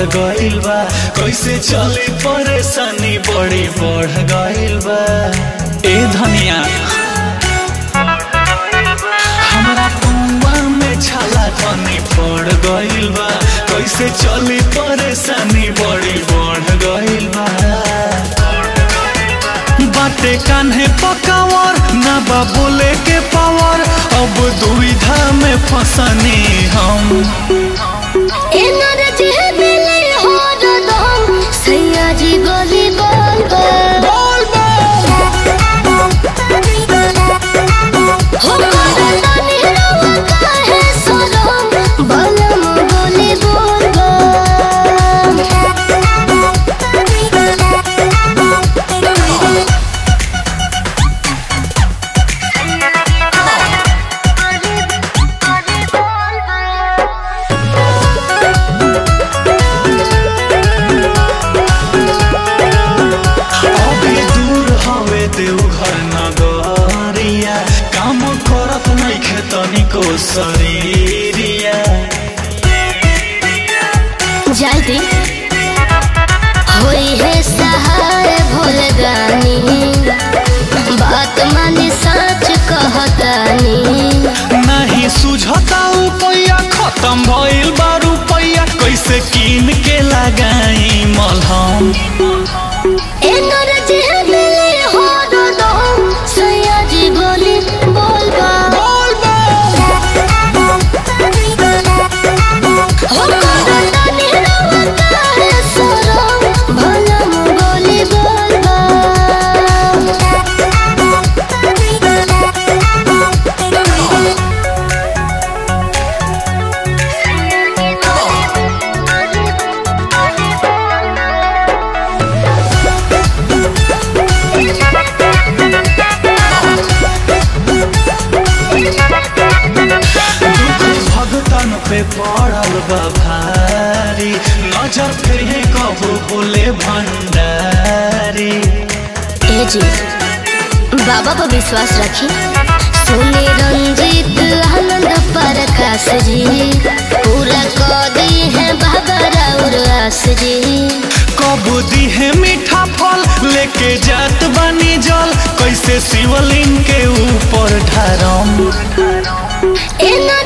गइल बा कैसे चली परेशानी बड़ी बढ़ गइल बा ए धनिया हमरा पौवा में छाला धनी पड़ गइल बा कैसे चली परेशानी बड़ी बढ़ गइल बा बाटे कान्हे पकावर ना बा बोले के पावर अब दुविधा में फंसनी हम एनर्जी मिले हो दम सैया जी गोली बोल बोल हो करतानी रवा काहे सरम बलम गोली बोल बोल अभी दूर हवे देवघर नगरिया काम करत नइखे तनिको शरीरिया जल्दी होई है सहाय भोल गानी बात माने सच कहतानी नहीं सुझता रुपया खत्म भइल बा रुपया कैसे कीन के लगाई मलहम एनर्जी मिले हो दो सैया जी बोली बोल बोल हो करतानी रवा काहे सरम भलम बोली बोल बोल दुख भगतन पे पड़ल बा भारी नजर फिर कबू बोले भंडारी ए जी बाबा पर विश्वास रखी सुने रंजीत आनंद प्रकाश जी पूरा कर दी है बाबा राउर आस जी कब दी है मीठा फल लेके जात बानी जल कैसे शिवलिंग के ऊपर ढारम एनर्जी